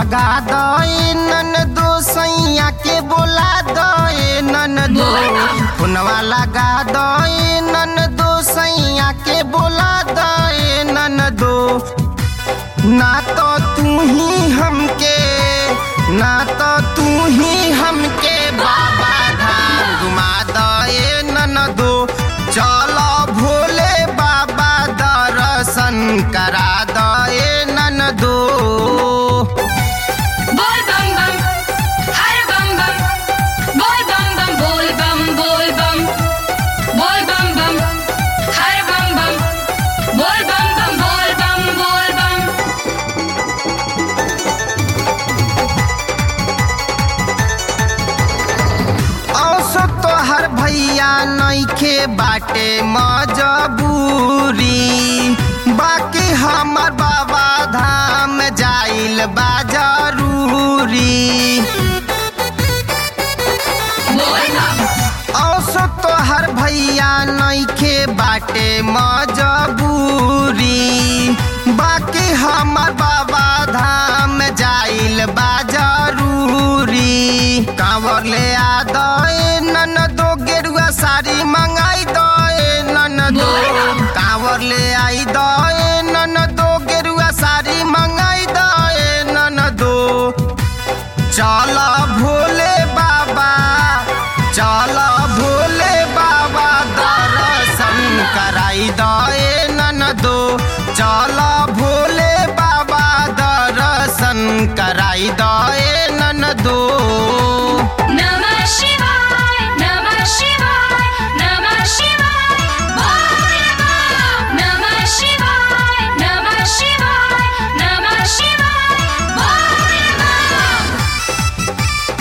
लगा they none दो सैया के बोला दे नन दो फोनवा लगा दे नन दो सैया के बोला दे नन दो ना तो तू ही हमके ना तो तू ही हमके बाबा धाम घुमा दे नन दो चलो भोले बाबा दर्शन करा दे नन दो बोल बम बम हर बम बम बोल बम बम बोल बम बोल बम बोल बम बम हर बम बम बोल बम बम बोल बम बोल बम औसो तोहर भैया नइखे बाटे मजबूरी बाकी हमर बाबा धाम जाइल बा जरूरी बोल बम औसो तोहर भैया नइखे बाटे मजबूरी बाकी हमर बाबा धाम जाइल बा जरूरी कांवर ले आ दे नन दो गेरुआ साड़ी मंगाई दे नन दो कांवर ले आई दे नन दो गेरुआ साड़ी मंगाई दे नन दो चल भोले बाबा चल भोले बाबा दर्शन कराई दे नन दो चल भोले बाबा दर्शन कराई दे नन दो नमः शिवाय नमः शिवाय नमः शिवाय बोल बम नमः शिवाय नमः शिवाय नमः शिवाय बोल बम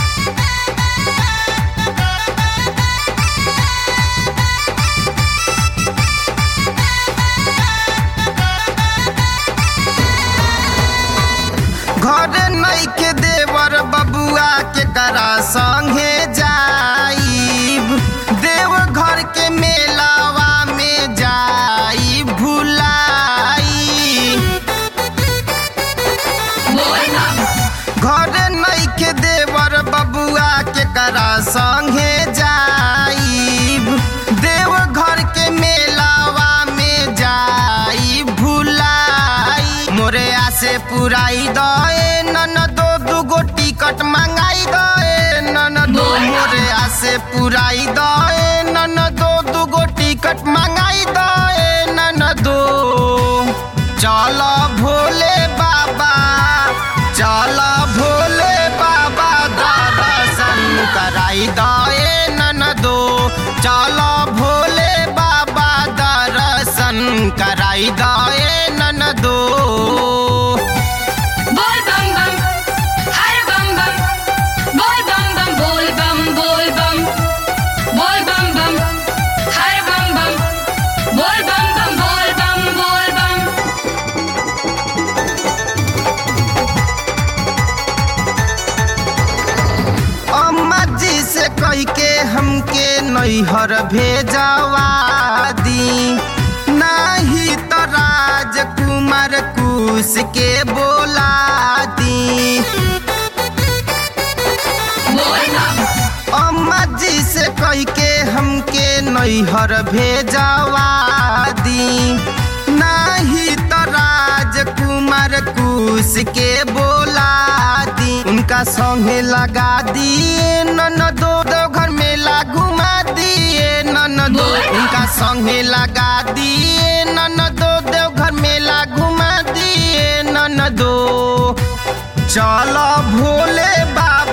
घर नइखे देवर बबुआ के करा संगे जाइब देव घर के मेलावा में जाई भुलाई बोल बम घर नइखे देवर बबुआ के करा संगे जाइब देव घर के मेलावा में जाई भुलाई मोरे आसे पुराई दे नन दो दुगो टिकट मंगाई दे नन दो मोरे आसे पुराई दे नन दो दुगो टिकट मंगाई दे नन दो चल भोले बाबा चल भोले बाबा दर्शन कराई दे नन दो चल भोले बाबा दर्शन कराई दे नन दो बोल बम बम हर बम बम बोल बम बम बोल बम बोल बम बोल बम बम हर बम बम बोल बम बम बोल बम बोल बम अम्मा जी से कह के हमके नैहर भेजवा दी नाही तो राजकुमार कुश के बोला दी बोल बम अम्मा जी से कह के हमके नैहर भेजवा दी नाही तो राजकुमार कुश के बोला दी उनका संगे लगा दिए नन दो दो घर मेला घुमा दिए नन दो उनका संगे लगा दिए नन दो दो घर मेला घुमा दिए नन दो चलो भोले बाबा